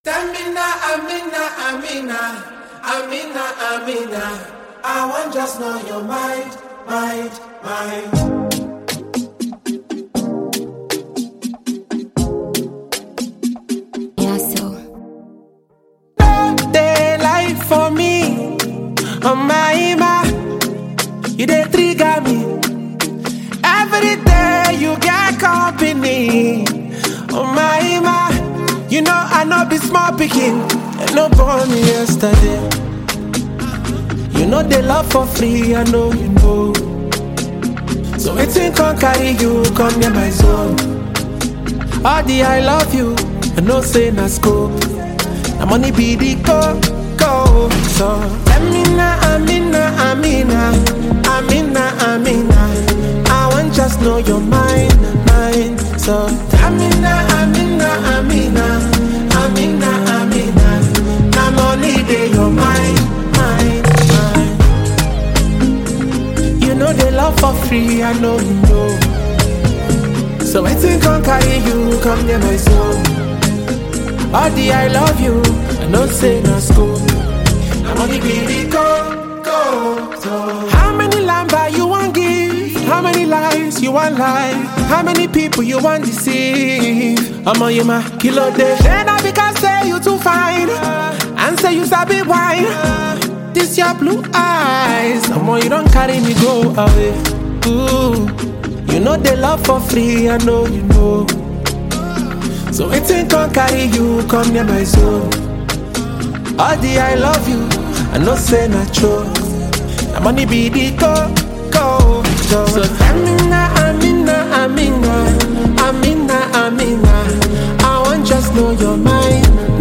Amina, Amina, Amina, Amina, Amina. I want just know your mind, mind, mind. Yeah, so They lie for me, oh my ima. You they trigger me. Every day you get company, oh my ima. You know I know be small picking, and no born me yesterday. You know they love for free, I know you know. So it's in can carry you, come near my zone. All the I love you, I know say na scope. Na money be the go, go. So Amina, Amina, Amina, Amina, Amina. I want just know your mind, mind. So Amina, Amina, Amina, Amina, Amina. Na money dey your mind, mind, mind. You know they love for free, I know you know. So I think I'll carry you, come near my zone. All the I love you, I know say no school. I'm only be go, go, so. How many lamba you want give? How many lies you want lie? How many people you want deceive? I'm on you, my kilo day. Then I because say you too fine, and say you sabi wine. This your blue eyes, I'm on you don't carry me go away. Ooh, you know they love for free, I know you know. So waiting can carry you, come near my soul. All the I love you, I know say not true. The money be the go, go, go. So Amina, Amina, Amina, Amina, Amina. I want just know your mind,